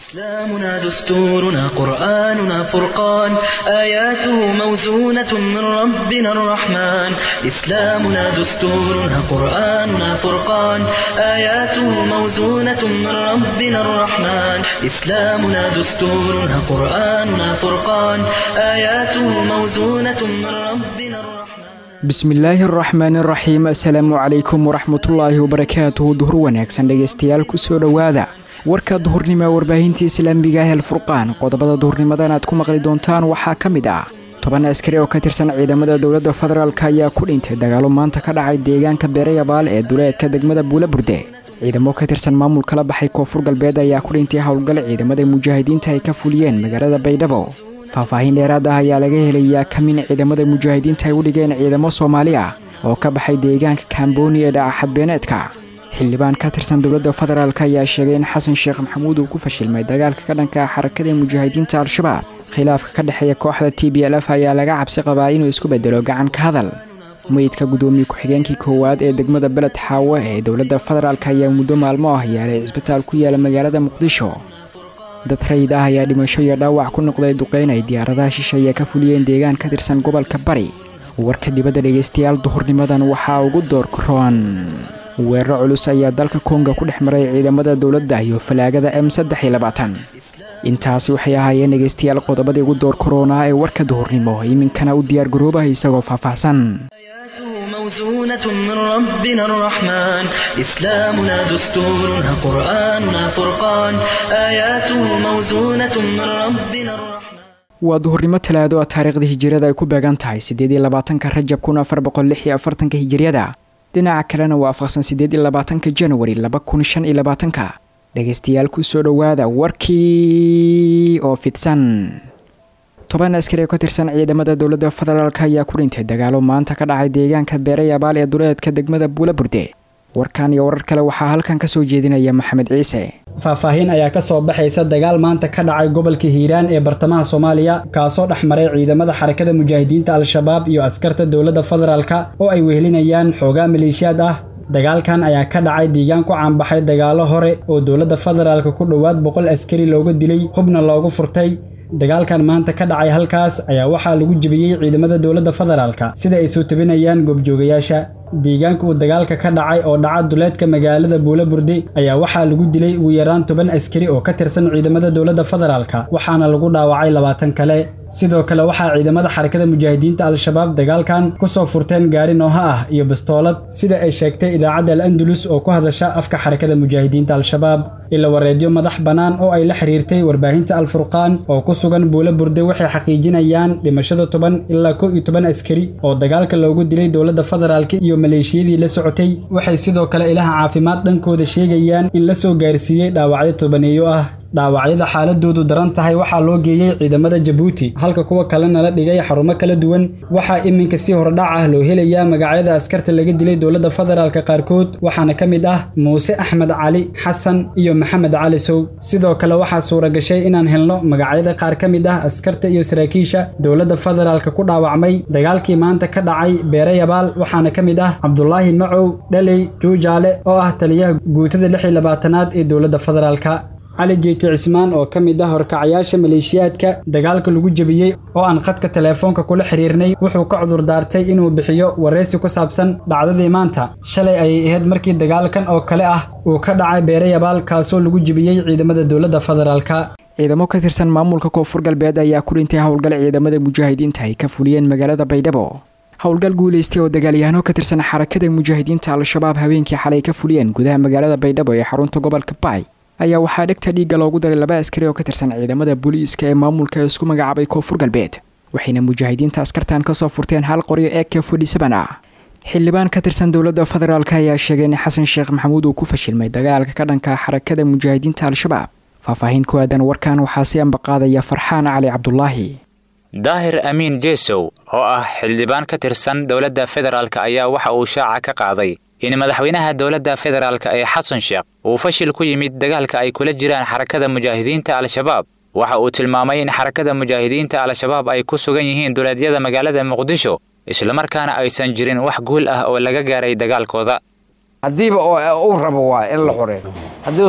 إسلامنا دستورنا قرآننا فرقان آياته موزونة من ربنا الرحمن إسلامنا دستورنا قرآننا فرقان آياته موزونة من ربنا الرحمن إسلامنا دستورنا قرآننا فرقان آياته موزونة من ربنا الرحمن bismillaahi araxmaani araxiim assalaamu calaykum waraxmatullaahi wabarakaatuhu duhur wanaagsan dhegaystayaal kusoo dhowaada warka duhurnimo ee warbaahinta islaamiga ah alfurqaan qodobada duhurnimadan aad ku maqli doontaan waxaa ka mid ah toban askari oo ka tirsan ciidamada dowladda federaalk ayaa ku dhintay dagaalo maanta ka dhacay deegaanka beerayabaal ee duleedka degmada buulaburde ciidamo ka tirsan maamulka la baxay koonfur galbeed ayaa ku dhintay howlgal ciidamada mujaahidiinta ay ka fuliyeen magaalada baydhabo faahfaahin dheeraad ah ayaa laga helayaa kamin ciidamada mujaahidiinta ay u dhigeen ciidamo soomaali ah oo ka baxay deegaanka kamboni ee dhaca xadbeeneedka xildhibaan ka tirsan dowladda federaalk ayaa sheegay in xasan sheekh maxamuud uu ku fashilmay dagaalka ka dhanka ah xarakada mujaahidiinta al-shabaab khilaafka ka dhexeeya kooxda t b l f ayaa laga cabsi qabaa inuu isku bedelo gacan ka hadal meydka gudoomiye ku-xigeenkii koowaad ee degmada beled xaawo ee dowladda federaalk ayaa muddo maalmo ah yaalay cisbitaal ku yaala magaalada muqdisho dad rayid ah ayaa dhimasho iyo dhaawac ku noqday duqeyn ay diyaaradaha shisheeye ka fuliyeen deegaan ka tirsan gobolka bari warka dibadda dhegaystayaal duhurnimadan waxaa ugu doorkaroon weeraro culus ayaa dalka konga ku dhex maray ciidamada dowladda iyo falaagada m saddex iyo labaatan intaasi waxay ahaayeen dhegaystayaal qodobadii ugu door koronaa ee warka duhurnimo iminkana u diyaar garoobaha isagoo faahfaahsan موزونة من ربنا الرحمن إسلامنا دستورنا قرآننا فرقان آياته موزونة من ربنا الرحمن waa duhurnimo talaado ah taariikhda hijiriyada ay ku beegan tahay siddeed iyo labaatanka rajab kun afar boqol lix iyo afartanka hijiriyada dhinaca kalena waa afaqsan siddeed iyo labaatanka januari laba kun shan iyo labaatanka dhegaystayaal kusoo dhowaada warkii oo fidsan toban askari oo ka tirsan ciidamada dowladda federaalk ayaa ku dhintay dagaalo maanta ka dhacay deegaanka beerayabaal ee duleedka degmada buulaburde warkan iyo warar kale waxaa halkan kasoo jeedinaya maxamed ciise faahfaahin ayaa ka soo baxaysa dagaal maanta ka dhacay gobolka hiiraan ee bartamaha soomaaliya kaasoo dhex maray ciidamada xarakada mujaahidiinta al-shabaab iyo askarta dowladda federaalka oo ay wehelinayaan xoogaa maleeshiyaad ah dagaalkan ayaa ka dhacay deegaan ku caanbaxay dagaalo hore oo dowladda federaalka ku dhowaad boqol askari looga dilay hubna loogu furtay dagaalkan maanta ka dhacay halkaas ayaa waxaa lagu jebiyey ciidamada dowladda federaalka sida ay soo tabinayaan goobjoogayaasha deegaanka uu dagaalka ka dhacay oo dhaca duleedka magaalada buulaburde ayaa waxaa lagu dilay ugu yaraan toban askari oo ka tirsan ciidamada dowladda federaalka waxaana lagu dhaawacay labaatan kale sidoo kale waxaa ciidamada xarakada mujaahidiinta al-shabaab dagaalkan kusoo furteen gaari nooha ah iyo bastoolad sida ay sheegtay idaacadda al andalus oo ku hadasha afka xarakada mujaahidiinta al-shabaab ila wareedyo madax bannaan oo ay la xiriirtay warbaahinta al-furqaan oo ku sugan buulaburde waxay xaqiijinayaan dhimashada toban ilaa kow iyo toban askari oo dagaalka loogu dilay dowladda federaalka iyo maleeshiyadii la socotay waxay sidoo kale ilaha caafimaad dhankooda sheegayaan in la soo gaarsiiyey dhaawacyo tobaneeyo ah dhaawacyada xaaladoodu daran tahay waxaa loo geeyey ciidamada jabuuti halka kuwa kalena la dhigay xarumo kala duwan waxaa iminka si hordhac ah loo helayaa magacyada askarta laga dilay dowladda federaalka qaarkood waxaana ka mid ah muuse axmed cali xasan iyo maxamed cali sow sidoo kale waxaa suura gashay inaan helno magacyada qaar ka mid ah askarta iyo saraakiisha dowladda federaalka ku dhaawacmay dagaalkii maanta ka dhacay beerayabaal waxaana ka mid ah cabdulaahi macow dhaley juujaale oo ah taliyaha guutada lix iyo labaatanaad ee dowladda federaalka cali jeeti cismaan oo ka mid ah horkacayaasha maleeshiyaadka dagaalka lagu jebiyey oo aan khadka teleefoonka kula xiriirnay wuxuu ka cudur daartay inuu bixiyo wareysi ku saabsan dhacdadii maanta shalay ayay ahayd markii dagaalkan oo kale ah uu ka dhacay beerayabaal kaasoo lagu jebiyey ciidamada dowladda federaalka ciidamo ka tirsan maamulka koonfur galbeed ayaa ku dhintay howlgal ciidamada mujaahidiinta ay ka fuliyeen magaalada baydhabo howlgal guulaystay oo dagaalyahanoo ka tirsan xarakada mujaahidiinta al-shabaab habeenkii xalay ka fuliyeen gudaha magaalada baydhabo ee xarunta gobolka baay ayaa waxaa dhegta dhiigga loogu daray laba askari oo ka tirsan ciidamada booliiska ee maamulka isku magacaabay koonfur galbeed waxayna mujaahidiinta askartan kasoo furteen hal qoryo ee k fodhisaban ah xildhibaan ka tirsan dowladda federaalk ayaa sheegay in xasan sheekh maxamuud uu ku fashilmay dagaalka ka dhanka xarakada mujaahidiinta al-shabaab faahfaahin ku aadan warkan waxaa si ambaqaadaya farxaan cali cabdulaahi daahir amiin jeesow oo ah xildhibaan ka tirsan dowladda federaalk ayaa waxa uu shaaca ka qaaday in madaxweynaha dowladda federaalk ee xasan sheekh uu fashil ku yimid dagaalka ay kula jiraan xarakada mujaahidiinta al-shabaab waxa uu tilmaamay in xarakada mujaahidiinta al-shabaab ay ku sugan yihiin duleedyada magaalada muqdisho islamarkaana aysan jirin wax guul ah oo laga gaaray dagaalkooda haddiiba uu rabo waa in la xoreeyo haddii us rabo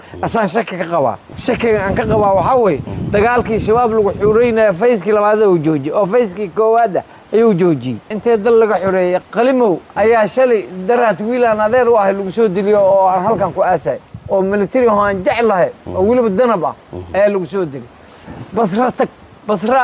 asaan shaki ka qabaa shakiga aan ka qabaa waxaa weeye dagaalkii shabaab lagu xureynaya fayskii labaada uu joojiyey oo fayskii koowaada ayuu joojiyey intee dal laga xoreeyey qalimow ayaa shalay daraad wiilaan adeer u ahay lagu soo diliyo oo aan halkan ku aasay oo military oo aan jeclahay oo weliba danab ah ayaa lagu soo dilay basra tag basra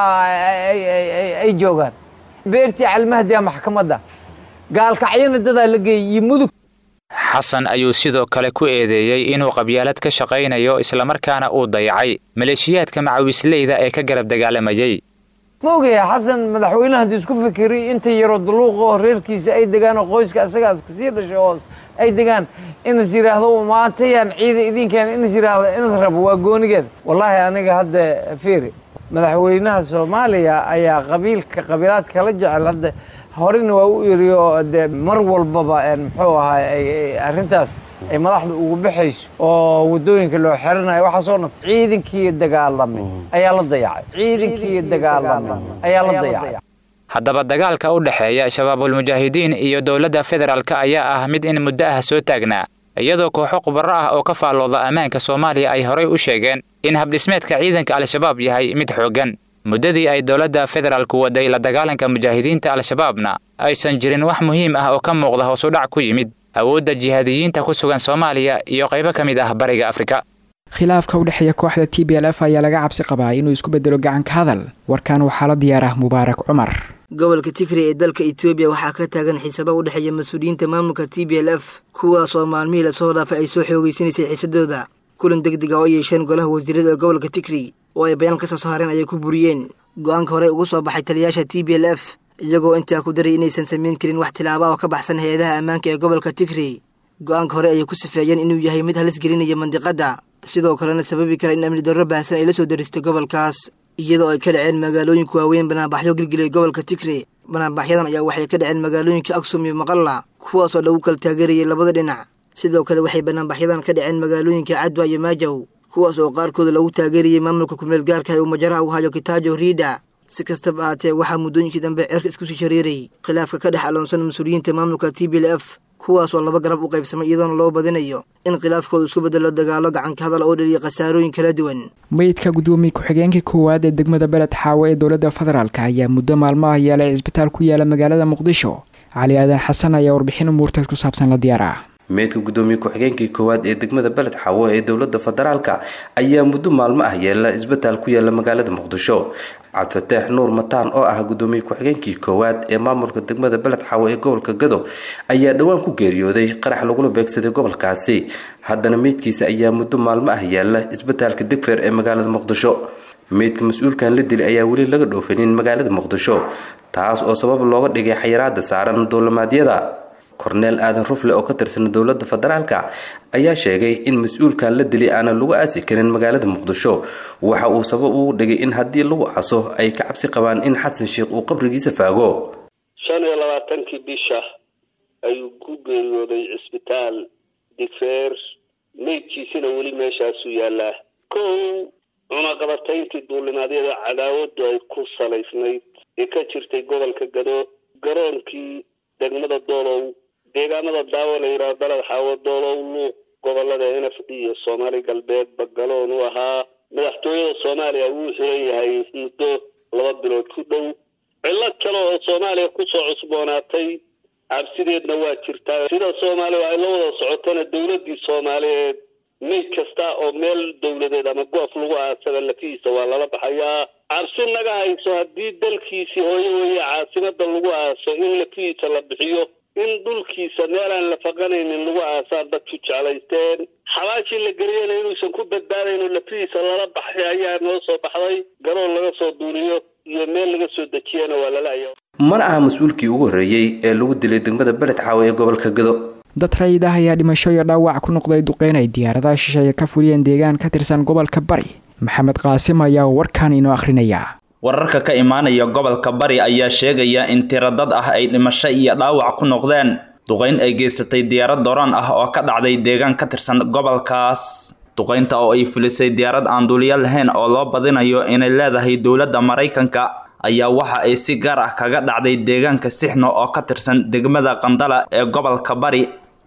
ay joogaan beertii calmahdiya maxkamadda gaalkacyana dadaa la geeyey iyo mudug xasan ayuu sidoo kale ku eedeeyey inuu qabyaalad ka shaqaynayo islamarkaana uu dayacay maleeshiyaadka macawisleyda ee ka garab dagaalamayey ma ogaya xasan madaxweynaha haddii isku fikiriy inta yaroo daluuqa oo reerkiisa ay degaan oo qoyska asagaas kasii dhashay hoos ay degaan inas yidhaahdo maantayaan ciida idinkeen inas yidhaahdo inas rabo waa goonigeeda wallaahi aniga hadda fiiri madaxweynaha soomaaliya ayaa qabiilka qabiilaadka kala jecel hadda horena waa u iri oo de mar walbaba muxuu ahaa arrintaas ay madaxda ugu baxayso oo waddooyinka loo xerinayo waxaasoo dhan ciidankii dagaalamay ayaa la dayacay ciidankii dagaalamay ayaa la dayacay haddaba dagaalka u dhexeeya shabaabulmujaahidiin iyo dowladda federaalk ayaa ah mid in muddo ah soo taagnaa iyadoo kooxo khubaro ah oo ka faallooda ammaanka soomaaliya ay horay u sheegeen in habdhismeedka ciidanka al-shabaab yahay mid xooggan muddadii ay dowladda federaalku waday la dagaalanka mujaahidiinta al-shabaabna aysan jirin wax muhiim ah oo ka muuqda hoosudhac ku yimid awoodda jihaadiyiinta ku sugan soomaaliya iyo qaybo ka mid ah bariga afrika khilaafka u dhexeeya kooxda t b l f ayaa laga cabsi qabaa inuu isku bedelo gacanka hadal warkan waxaa la diyaarah mubaarak cumar gobolka tigray ee dalka etoobiya waxaa ka taagan xiisado u dhexeeya mas-uuliyiinta maamulka t b l f kuwaasoo maalmihii lasoo dhaafay ay soo xoogeysanaysay xiisadooda kulan deg deg ah oo yeesheen golaha wasiirada ee gobolka tigray oo ay bayaan ka soo saareen ayay ku buriyeen go-aanka horey ugu soo baxay taliyayaasha t b l f iyagoo intaa ku daray inaysan samayn karin wax tilaaba oo ka baxsan hay-adaha ammaanka ee gobolka tigray go-aanka hore ayay ku sifeeyeen inuu yahay mid halis gelinaya mandiqadda sidoo kalena sababi kara in amni darro baahsan ay la soo daristay gobolkaas iyadoo ay ka dhaceen magaalooyinka waaweyn banaabaxyo gilgilay gobolka tigray banaabaxyadan ayaa waxay ka dhaceen magaalooyinka aksum iyo maqalla kuwaasoo lagu kala taageerayay labada dhinac sidoo kale waxay banaabaxyadan ka dhaceen magaalooyinka cadwa iyo maajaw kuwaas oo qaarkooda lagu taageerayay maamulka kumeel gaarka ee uu majaraha u hayo kitaajo riida si kastaba ahaatee waxaa muddooyinkii dambe cerka isku sii shareeray khilaafka ka dhex aloonsan mas-uuliyiinta maamulka t b l f kuwaas oo laba garab u qaybsamay iyadoona loo badinayo in khilaafkooda isku bedelo dagaalo gacanka hadal oo dhaliya khasaarooyin kala duwan meydka guddoomiye ku-xigeenkii koowaad ee degmada beled xaawe ee dowladda federaalk ayaa muddo maalmaha yeelay cisbitaal ku yaala magaalada muqdisho cali aadan xasan ayaa warbixin umuurtaas ku saabsan la diyaara meydka guddoomiye ku-xigeenkii koowaad ee degmada beled xaawo ee dowladda federaalka ayaa muddo maalmo ah yeela isbitaal ku yaala magaalada muqdisho cabdifataax nuur mataan oo ah guddoomiye ku-xigeenkii koowaad ee maamulka degmada beled xaawo ee gobolka gado ayaa dhowaan ku geeriyooday qarax lagula beegsaday gobolkaasi haddana meydkiisa ayaa muddo maalmo ah yaala isbitaalka digfeer ee magaalada muqdisho meydka mas-uulkan la dilay ayaa weli laga dhoofanin magaalada muqdisho taas oo sabab looga dhigay xayiraada saaran dowlamaadyada korneel aadan rufle oo ka tirsan dowladda federaalka ayaa sheegay in mas-uulkan la dilay aanan lagu aasi karin magaalada muqdisho waxa uu sabab ugu dhigay in haddii lagu caso ay ka cabsi qabaan in xasan sheikh uu qabrigiisa faago shan iyo labaatankii bisha ayuu ku geeriyooday cisbitaal digfeer meydkiisina weli meeshaasuu yaallaa kow cunaqabatayntii duulimaadyada cadaawadu ay ku salaysnayd ee ka jirtay gobolka gado garoonkii degmada doolow deegaamada daawo la yidhaha baled xaawo doolow luuq gobolada n f d iyo soomaali galbeed bagaloon u ahaa madaxtooyada soomaaliya wuu xiran yahay muddo laba bilood ku dhow cillad kale oo soomaaliya kusoo cusboonaatay cabsideedna waa jirtaa sida soomaaliya ay la wada socotona dowladdii soomaaliyeed meyd kasta oo meel dowladeed ama goof lagu aasaba lafihiisa waa lala baxayaa cabsi naga hayso haddii dalkiisii hooyo weeye caasimada lagu aaso in lafihiisa la bixiyo in dhulkiisa meelaan la faqanaynin lagu aasaan dadku jeclaysteen xabaashii la geliyana inuusan ku badbaadayno lafihiisa lala baxay ayaa noo soo baxday garoon laga soo duuniyo iyo meel laga soo dejiyana waa lala-aya mana aha mas-uulkii ugu horreeyey ee lagu dilay degmada beled xaawe ee gobolka gado dad rayid ah ayaa dhimasho iyo dhaawac ku noqday duqeyn ay diyaaradaha shisheeye ka fuliyeen deegaan ka tirsan gobolka bari maxamed qaasim ayaa warkan inoo akhrinaya wararka ka imaanaya gobolka bari ayaa sheegaya in tiro dad ah ay dhimasho iyo dhaawac ku noqdeen duqayn ay geysatay diyaarad dooraan ah oo ka dhacday deegaan ka tirsan gobolkaas duqaynta oo ay fulisay diyaarad aan duuliyo lahayn oo loo badinayo inay leedahay dowladda maraykanka ayaa waxa ay si gaar ah kaga dhacday deegaanka sixno oo ka tirsan degmada qandala ee gobolka bari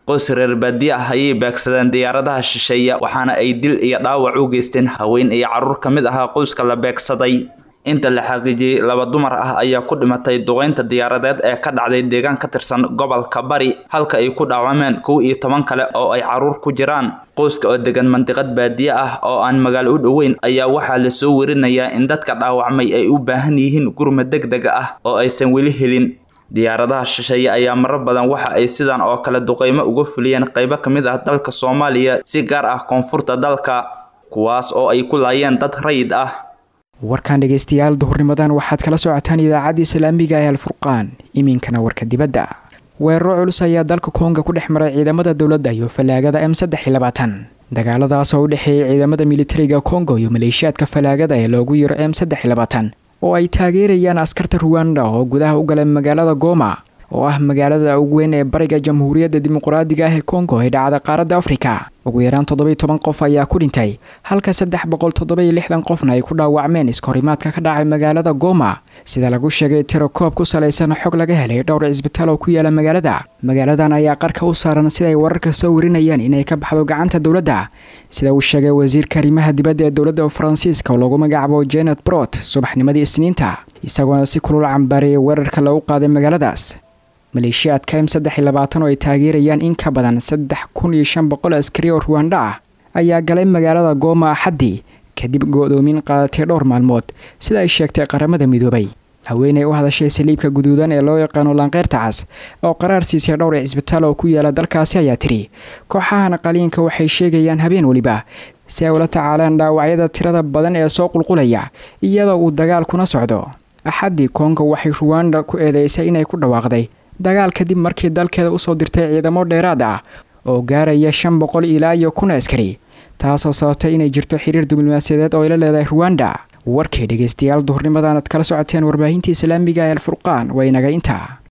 qoys reer baadiye ah ayay beegsadeen diyaaradaha shisheeye waxaana ay dil iyo dhaawac u geysteen haween iyo carruur ka mid ahaa qoyska la beegsaday inta la xaqiijiyey laba dumar ah ayaa ku dhimatay duqeynta diyaaradeed ee ka dhacday deegaan ka tirsan gobolka bari halka ay ku dhaawameen kow iyo toban kale oo ay carruur ku jiraan qoyska oo degan mandiqad baadiye ah oo aan magaalo u dhoweyn ayaa waxaa lasoo werinayaa in dadka dhaawacmay ay u baahan yihiin gurma deg deg ah oo aysan weli helin diyaaradaha shisheeye ayaa marar badan waxa ay sidan oo kale duqeymo uga fuliyeen qaybo ka mid ah dalka soomaaliya si gaar ah koonfurta dalka kuwaas oo ay ku laayeen dad rayid ah warkan dhegaystayaal duhurnimadan waxaad kala socotaan idaacadda islaamiga ee alfurqaan iminkana warka dibadda weeraro culus ayaa dalka koonga ku dhex maray ciidamada dowladda iyo fallaagada m saddex iyo labaatan dagaaladaas oo u dhexeeyay ciidamada militariga kongo iyo maleeshiyaadka fallaagada ee loogu yiro m saddex iyo labaatan oo ay taageerayaan askarta ruwanda oo gudaha u galay magaalada goma oo ah magaalada ugu weyn ee bariga jamhuuriyadda dimuqraadiga ah ee kongo ee dhacda qaaradda afrika ugu yaraan toddobiy toban qof ayaa ku dhintay halka saddex boqol toddobiyo lixdan qofna ay ku dhaawacmeen iskahorimaadka ka dhacay magaalada goma sida lagu sheegay tiro koob ku salaysan xog laga helay dhowr cisbitaal oo ku yaala magaalada magaaladan ayaa qarka u saaran sida ay wararka soo warinayaan inay ka baxdo gacanta dowladda sida uu sheegay wasiirka arrimaha dibadda ee dowladda faransiiska oo lagu magacaabo janet brot subaxnimadii isniinta isagoona si kulul cambaariyay weerarka lagu qaaday magaaladaas maleeshiyaadka m saddex iyo labaatan oo ay taageerayaan in ka badan saddex kun iyo shan boqol askari oo ruwanda ah ayaa galay magaalada gooma axaddii kadib go-doomin qaadatay dhowr maalmood sida ay sheegtay qaramada midoobay haweeney u hadashay saliibka guduudan ee loo yaqaano laanqeyrta cas oo qaraar siisay dhowr cisbitaal oo ku yaala dalkaasi ayaa tidhi kooxahan qaliinka waxay sheegayaan habeen weliba si ay ula tacaalaan dhaawacyada tirada badan ee soo qulqulaya iyadoo uu dagaalkuna socdo axaddii kongo waxay ruwanda ku eedeysay inay ku dhawaaqday dagaal kadib markii dalkeeda usoo dirtay ciidamo dheeraad ah oo gaaraya shan boqol ilaa iyo kun askari taasoo sababtay inay jirto xiriir diblomaasiyadeed oo ay la leedahay ruwanda warkii dhegaystayaal duhurnimadan aad kala socoteen warbaahinta islaamiga ee alfurqaan waa inaga intaa